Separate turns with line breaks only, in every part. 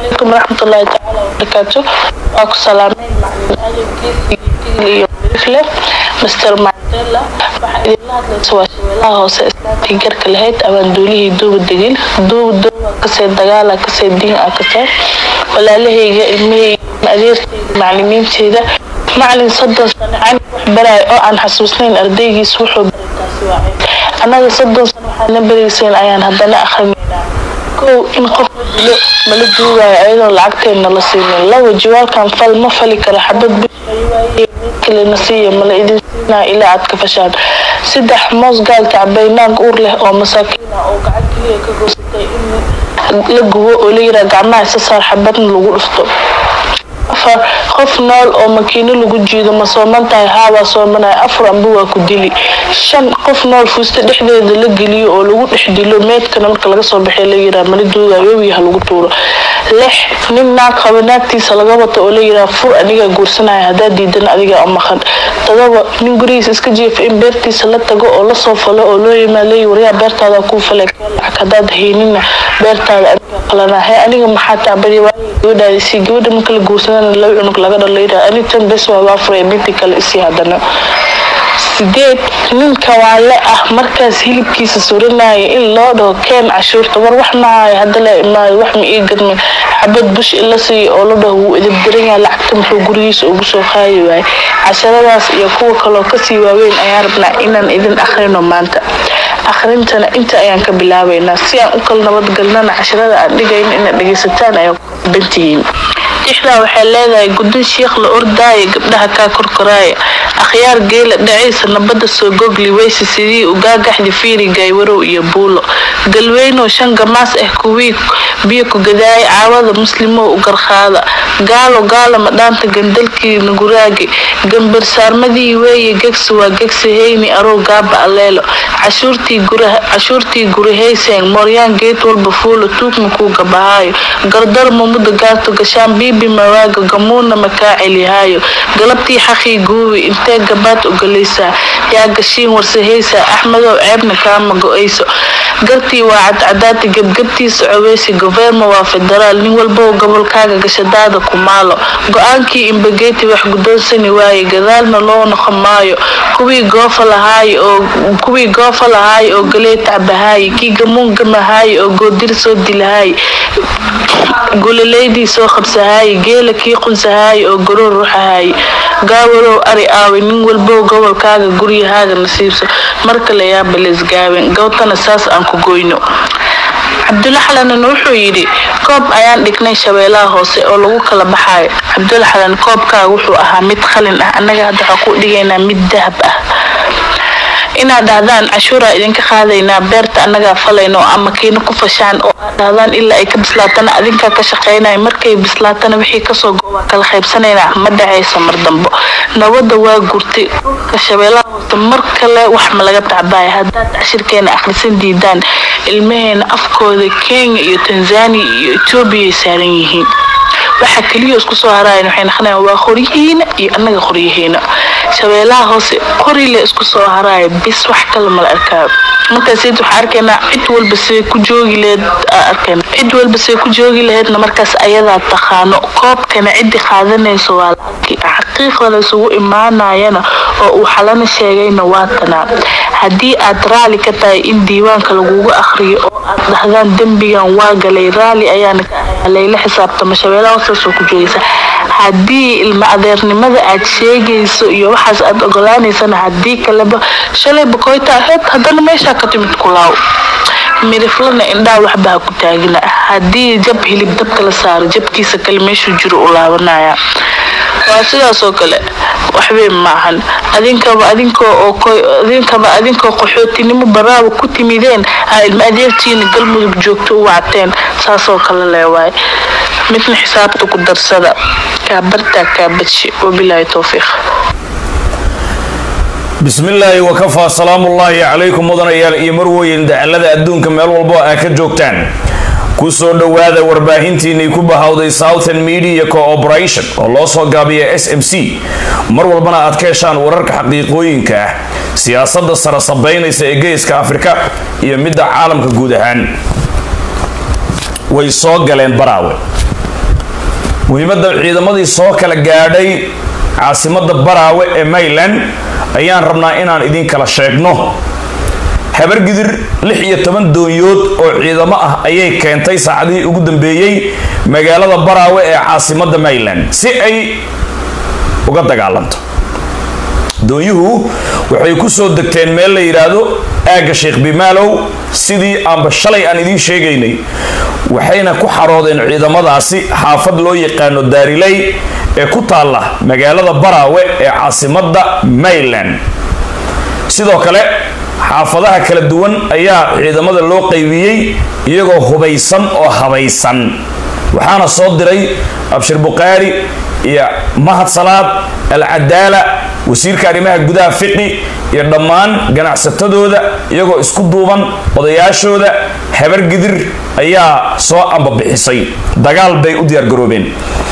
calaykum waraxmatullaahi tacaala wabarakaatu waa ku salaamay macalin aadan geesi iyo mirifle master mandela waxaa idinla hadlaysa waa shabeelaha hoose islaamkii garka lahayd abaan duulihii duuba degin duuba duuba kasee dagaala kasee diin ah kasee walaalahayga ilmahayga adeertayda macalimiinteeda macalin soddon sano cani wax baraay oo aan xasuusnayn ardaygiis wuxuu baray taasi waa ceeb annaga soddon sano waxaadna barayseen ayaan haddana akrinaynaa kow in qof la dilo mala duugaayo ayadoo lacagteenna la siinin laba jawaalkan fal ma fali karo xabad bishaywaaye mid kalena siiya mala idin siinaa ilaa aad ka fashaan saddex moos gaalka cabaynaag uur leh oo masaakiin ah oo gacan keliya ka goosatay in la gubo oo la yiraa gacmaha isa saar xabadna lagu dhufto afar qof nool oo makiino lagu jiido ma sooman tahay haabaa soomanaya afar amba waa ku dili shan qof nool fuusta dhexdeeda la geliyo oo lagu dhex dilo meedkana marka laga soo baxay la yiraa mala duugayo webiga ha lagu tuuro lix nin naag qaba naagtiisa laga wato oo la yiraa fur anigaa guursanaya haddaa diidan adigaa u maqan todoba nin gurigiisa iska jiifa in beertiisa la tago oo lasoo falo oo loo yimaa leeyi waryaa beertaada kuu fale lacag haddaad haynina beertaada anigaa qalanaa hee aniga maxaa taabadi waayay gabadhaadisi gabadha marka la guursadana laba cunug laga dhalo yiraa ani tan bes waa waa furay minti kale isii haddana sideed ninka waale ah markaas hilibkiisa suranaya in loo dhaho keen cashuurta war wax mahaayo hadda la imaayo wax ma ii gadmin xabad bush in la siiyo oo la dhaho wuu idabdaran yahay lacagta muxuu gurigiisa ugu soo qaadi waaye casharadaas iyo kuwa kaloo kasii waaweyn ayaan rabnaa inaan idin akhrino maanta akhrintana inta ayaan ka bilaabaynaa si aan u kala nabadgalnana casharada aan dhigayno inaad dhegaysataan ayaa ku bantihiin tixdaa waxay leedahay gudin shiikh la ordaaya gabdhaha kaa korkoraaya akhyaar geela dhacaysa nabadda soo gogli weyse sidii ugaagaxdi fiiri gaywarow iyo buulo galweynow shan gamaas ah kuwii biyo ku gadaaya caawada muslimow u garqaada gaalo gaala madhaanta gandalkii naguraagi gambar saarmadii weeye gegsi waa gegsi heyni arow gaaba aleelo cashuurtii gurahayseen mooryaan geed walba fuulo tuugma kuu gabahaayo gardarmo mudda gaarto gashaan biibi mawaaga gamuuna makaa celihaayo galabtii xaqii guubi intee gabaad ogolaysaa yaa gashiin warsahaysaa axmedow ceebna kaama go-ayso gartii waa cadcadaati gebgebtiisa coweysi goverma waa federaal nin walbow gobolkaaga gashadaada ku maalo go-aankii imbageeti wax guddoonsani waaye gadaalna loo noqon maayo kuwii goofa lahaaye oo kuwii goofa lahaaye oo galee tacbahaaye kii gamuun gamahaaye oo goodir soo dilahaaye gulaleydii soo qabsahaaye geela kii qunsahaaye oo garoor ruxahaaye gaawarow ari aawe nin walbow gobolkaaga guryahaaga nasiibso markale yaaba leesgaaben gawtana saas aan ku goyno cabdulla xalanan wuxuu yidhi koob ayaan dhignay shabeelaha hoose oo lagu kala baxaayo cabdulla xalan koobkaaga wuxuu ahaa mid qalin ah annaga hadda waxaa ku dhigaynaa mid dahab ah inaad dhahdaan cashuuraa idinka qaadaynaa beerta annagaa falayno ama kiina ku fashaan oo aad dhahdaan ilaa ay ka bislaatana adinkaa ka shaqaynaya markay bislaatana wixii kasoo go-waa kala qaybsanaynaa ma dhacayso mar dambo nabadda waa gurtay dhulka shabeellaha hoose mar kale wax ma laga tacbaaya haddaad cashirkeena akhrisan diidaan ilmaheena afkooda kenya iyo tanzania iyo etoobiyay saaran yihiin waxa keliya isku soo haraayan waxay naqanayaan waa qoryihiina iyo annaga qoryihiina shabeelaha hoose qorile isku soo haraaya bis wax kale mala arkaayo markaas waxaa arkaynaa cid walba siday ku joogi laheyd arkayna cid walba siday ku joogi laheydna markaas ayadaa taqaano koobkana ciddi qaadanayso waa lacagkii xaqiiqda la isugu imaanayana oo uu xalana sheegayna waa tanaa haddii aad raali ka tahay in diiwaanka lagugu akhriyo oo aad dhahdaan dembigan waa galay raali ayaana ka ahay layla xisaabtamo shabeelaha hoostaasoo ku joogaysa haddii ilma adeernimada aad sheegayso iyo waxaas aad ogolaanaysana haddii kaleba shalay bakoyta ahayd haddana meeshaa ka timid kulaaw midiflana indhaa waxba ha ku taagina haddii jab hilib dabka la saaro jabkiisa kale meeshuu jiro u laabanaya waa sidaasoo kale waxbay maahan adinkaba adinkoo oo adinkaba adinkoo qaxootinimo baraaba ku timideen aa ilma adeertiina galmudug joogto u wacteen saasoo kale leewaay midna xisaabta ku darsada kaabartaa kaabadshe wabilaahi towfiiq
bismillaahi wakafaa salaamullaahi calaykum mudanayaal iyo marweyn dacalada adduunka meel walbo aa ka joogtaan ku soo dhowaada warbaahintiinay ku bahawday southern media cooperation oo loo soo gaabiya s m c mar walbana aad ka heshaan wararka xaqiiqooyinka ah siyaasadda sara sabaynaysa ee geeska afrika iyo midda caalamka guud ahaan way soo galeen baraawe muhiimadda ciidamadii soo kala gaadhay caasimadda baraawe ee mayland ayaan rabnaa inaan idin kala sheegno habargidir lix iyo toban doonyood oo ciidamo ah ayay keentay saacadihii ugu dambeeyey magaalada baraawe ee caasimadda mayland si ay uga dagaalanto doonyuhu waxay ku soo degteen meel la yidhaahdo aagga sheekh bimaalow sidii aanba shalay aan idiin sheegaynay waxayna ku xaroodeen ciidamadaasi xaafad loo yaqaano daariley ee ku taalla magaalada baraawe ee caasimadda mayland sidoo kale xaafadaha kala duwan ayaa ciidamada loo qaybiyey iyagoo hubaysan oo habaysan waxaana soo diray abshir bukhaari iyo mahad salaad alcadaala wasiirka arrimaha gudaha fiqi iyo dhammaan ganacsatadooda iyagoo isku duuban odayaashooda habargidir ayaa soo ambabixisay dagaal bay u diyaargaroobeen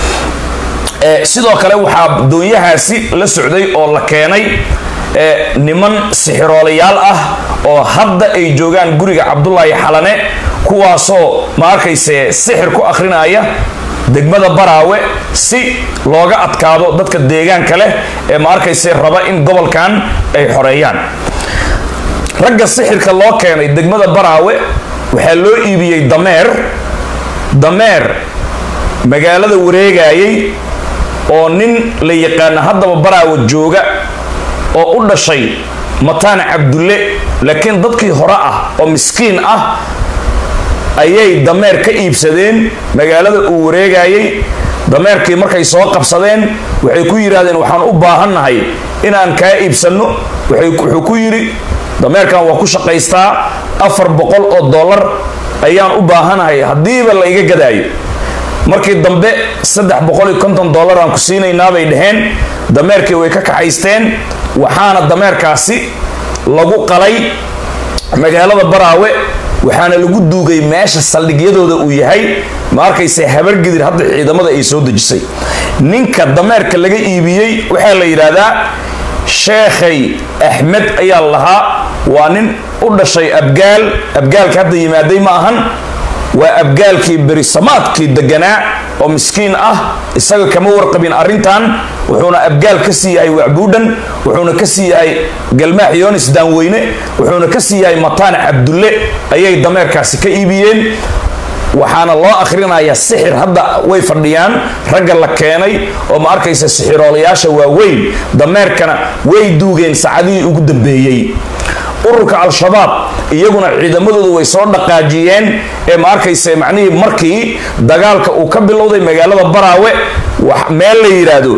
sidoo kale waxaa doonyahaasi la socday oo la keenay niman sixiroolayaal ah oo hadda ay joogaan guriga cabdulaahi xalane kuwaasoo ma arkayse sixir ku akhrinaya degmada baraawe si looga adkaado dadka deegaanka leh ee ma arkayse raba in gobolkan ay xoreeyaan ragga sixirka loo keenay degmada baraawe waxaa loo iibiyey dameer dameer magaalada wareegayay oo nin la yaqaana haddaba baraawe jooga oo u dhashay mataan cabdulle laakiin dadkii hore ah oo miskiin ah ayay dameer ka iibsadeen magaalada uu wareegayay dameerkii markay soo qabsadeen waxay ku yidhaahdeen waxaan u baahannahay inaan kaa iibsanno wuxuu ku yidhi dameerkan waa ku shaqaystaa afar boqol oo dollar ayaan u baahanahay haddiiba la iga gadaayo markii dambe saddex boqol iyo konton dollar aan ku siinaynaa bay dhaheen dameerkii way ka kaxaysteen waxaana dameerkaasi lagu qalay magaalada baraawe waxaana lagu duugay meesha saldhigyadooda uu yahay ma arkayse habargidir hadda ciidamada ay soo dejisay ninka dameerka laga iibiyey waxaa la yidhaahdaa sheekhay axmed ayaa lahaa waa nin u dhashay abgaal abgaalka hadda yimaaday ma ahan waa abgaalkii berisamaadkii deganaa oo miskiin ah isaga kama warqabin arrintan wuxuuna abgaal ka sii yahay wacbuudhan wuxuuna ka sii yahay galmaax yoonis daanweyne wuxuuna ka sii yahay mataan cabdulle ayay dameerkaasi ka iibiyeen waxaana loo akhrinayaa sixir hadda way fadhiyaan ragga la keenay oo ma arkaysa sixiroolayaasha waaweyn dameerkana way duugeen saacadihii ugu dambeeyey ururka al-shabaab iyaguna ciidamadoodu way soo dhaqaajiyeen ee ma arkayse macnihii markii dagaalka uu ka bilowday magaalada baraawe meel la yidhaahdo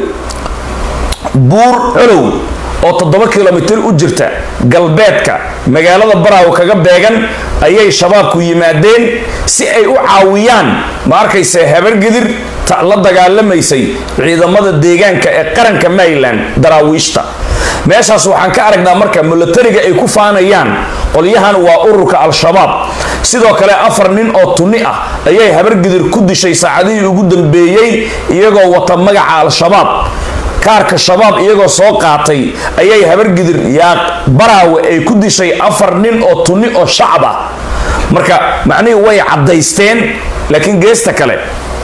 buur colow oo toddoba kilomitir u jirta galbeedka magaalada baraawe kaga beegan ayay shabaabku yimaadeen si ay u caawiyaan ma arkayse habargidir la dagaalamaysay ciidamada deegaanka ee qaranka maryland daraawiishta meeshaas waxaan ka aragnaa marka milatariga ay ku faanayaan qolyahan waa ururka al-shabaab sidoo kale afar nin oo tunni ah ayay habargidir ku dishay saacadihii ugu dambeeyey iyagoo wata magaca al-shabaab kaarka shabaab iyagoo soo qaatay ayay habargidir yaaq baraawe ay ku dishay afar nin oo tunni oo shacab ah marka macnihii way caddaysteen laakiin geesta kale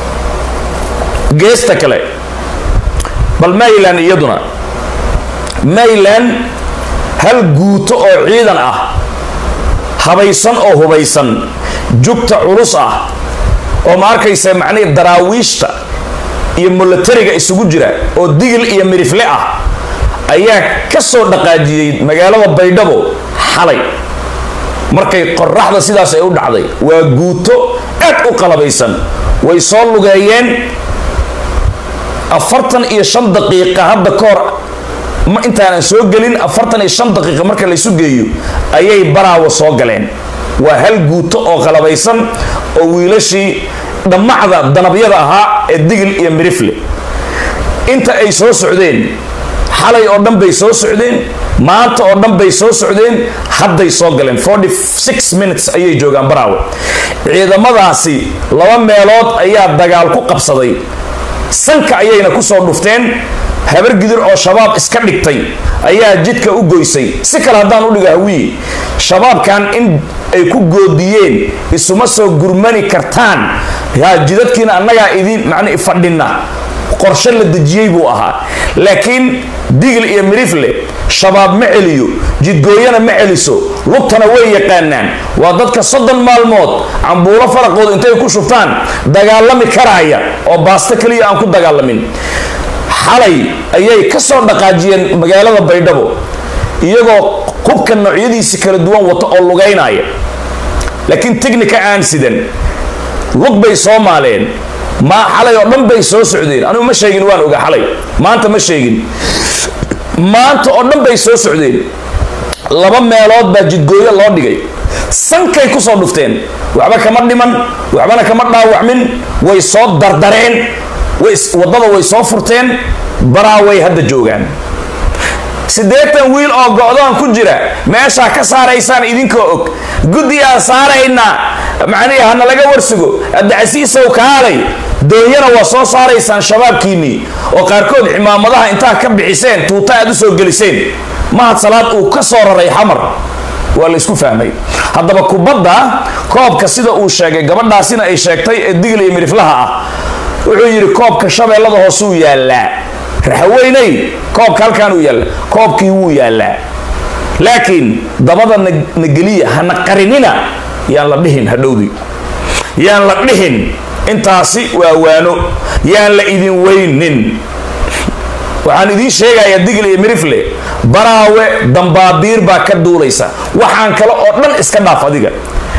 geesta kale bal maryland iyaduna maryland hal guuto oo ciidan ah habaysan oo hubaysan jugta culus ah oo ma arkaysa macnihii daraawiishta iyo milatariga isugu jira oo digil iyo mirifle ah ayaa ka soo dhaqaajiyey magaalada baydhabo xalay markay qoraxda sidaas ay u dhacday waa guuto aad u qalabaysan way soo lugeeyeen afartan iyo shan daqiiqa hadda ka hor ma intaanan soo gelin afartan iyo shan daqiiqa marka laysu geeyo ayay baraawo soo galeen waa hal guuto oo qalabaysan oo wiilashii dhammacda danabyada ahaa ee digil iyo mirifle inta ay soo socdeen xalay oo dhan bay soo socdeen maanta oo dhan bay soo socdeen hadday soo galeen forty six minutes ayay joogaan baraawe ciidamadaasi laba meelood ayaa dagaal ku qabsaday sanka ayayna kusoo dhufteen habargidir oo shabaab iska dhigtay ayaa jidka u goysay si kale haddaan u dhigo hawiye shabaabkan in ay ku goodiyeen isuma soo gurmani kartaan yaa jidadkiina annagaa idin macni fadhina qorshe la dejiyey buu ahaa laakiin digil iyo mirifle shabaab ma celiyo jidgooyana ma celiso lugtana way yaqaanaan waa dadka soddon maalmood cambuulo faraqooda intay ku shubtaan dagaalami karaaya oo baasto keliya aan ku dagaalamin xalay ayay ka soo dhaqaajiyeen magaalada baydhabo iyagoo hubka noocyadiisi kala duwan wata oo lugaynaya laakiin technica aan sidan lug bay soo maaleen ma xalay oo dhan bay soo socdeen anigu ma sheegin waan oga xalay maanta ma sheegin maanta oo dhan bay soo socdeen laba meelood baa jidgooyo loo dhigay sankay kusoo dhufteen waxba kama dhiman waxbana kama dhaawacmin way soo dardareen waddada way soo furteen baraaway hadda joogaan siddeetan wiil oo go-doon ku jira meeshaa ka saaraysaan idinkoo og guddigaan saaraynaa macnihi hana laga warsugo abdicasiisow kaalay doonyana waa soo saaraysaan shabaabkiinnii oo qaarkood cimaamadaha intaa ka bixiseen tuuta aad u soo geliseen mahad salaad uu ka soo raray xamar waa la isku fahmay haddaba kubadda koobka sida uu sheegay gabadhaasina ay sheegtay ee digla iyo miriflaha ah wuxuu yidhi koobka shabeellada hoosuu yaallaa raxaweyney koobka halkaan uu yaalla koobkii wuu yaallaa laakiin dabada nageliya hana qarinina yaan la dhihin hadhowdii yaan la dhihin intaasi waa waano yaan la idin weynin waxaan idiin sheegayaa digle iyo mirifle baraawe dambaabiir baa ka duulaysa waxaan kale oo dhan iska dhaaf adiga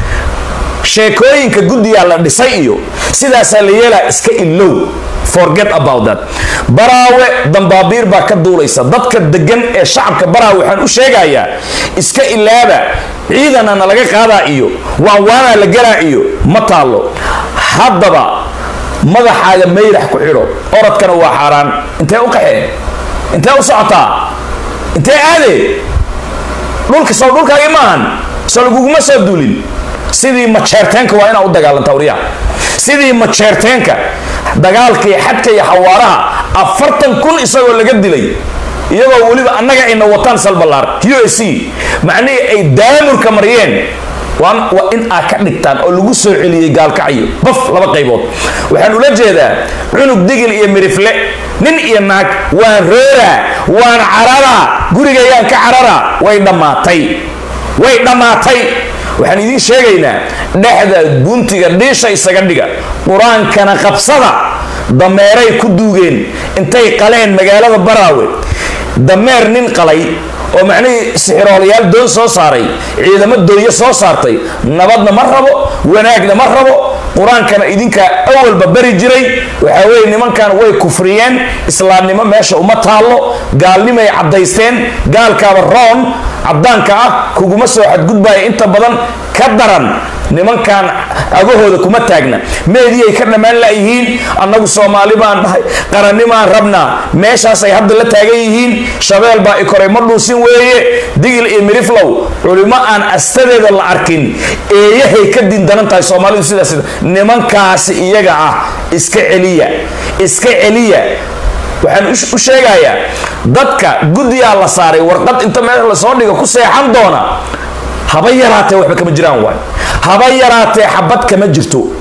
sheekooyinka guddigaa la dhisay iyo sidaasaa la yeelaa iska ilow forget about that baraawe dambaabiir baa ka duulaysa dadka degan ee shacabka baraawe waxaan u sheegayaa iska ilaaba ciidanana laga qaadaa iyo waanwaanaa la galaa iyo ma taallo haddaba madaxaaga mayrax ku xidho orodkana waa xaaraan intee u qaxee intee u socotaa intee aadee dhulka soo dhulkaagii maahan soo laguguma soo duulin sidii majeerteenka waa inaa u dagaalanta wariyaha sidii majeerteenka dagaalkii xadka iyo xawaaraha afartan kun isagoo laga dilay iyagoo weliba annaga ayna wataan salbalaar u s c macnihii ay daamurka mariyeen waa in aad ka dhigtaan oo lagu soo celiyey gaalkacyo baf laba qaybood waxaan ula jeedaa cunug digil iyo mirifle nin iyo naag waan rooraa waan cararaa gurigayaan ka cararaa way dhammaatay way dhammaatay waxaan idiin sheegaynaa dhexda guntiga dhiisha isaga dhiga qur-aankana qabsada dameeray ku duugeen intay qaleen magaalada baraawe dameer nin qalay oo macnihii sixiroolayaal doon soo saaray ciidamo doonyo soo saartay nabadna ma rabo wanaagna ma rabo qur-aankana idinkaa awalba bari jiray waxaa weeye nimankan way kufriyeen islaamnimo meesha uma taallo gaalnimay caddaysteen gaalkaaba roon caddaanka ah kuguma soo xadgudbaya inta badan ka daran nimankan agahooda kuma taagna meediyay ka dhammaan layihiin annagu soomaali baan dhahay qarannimaan rabnaa meeshaasay hadda la taagan yihiin shabeel baa i koray ma dhuusin weeye digil iyo miriflow culimo aan astadeeda la arkin eeyahay ka dindanan tahay soomaalidu sidaas nimankaasi iyaga ah iska celiya iska celiya waxaan u sheegayaa dadka guddigaa la saaray warqad inta meel lasoo dhigo ku seexan doona haba yaraatee waxba kama jiraan waay haba yaraatee xabad kama jirto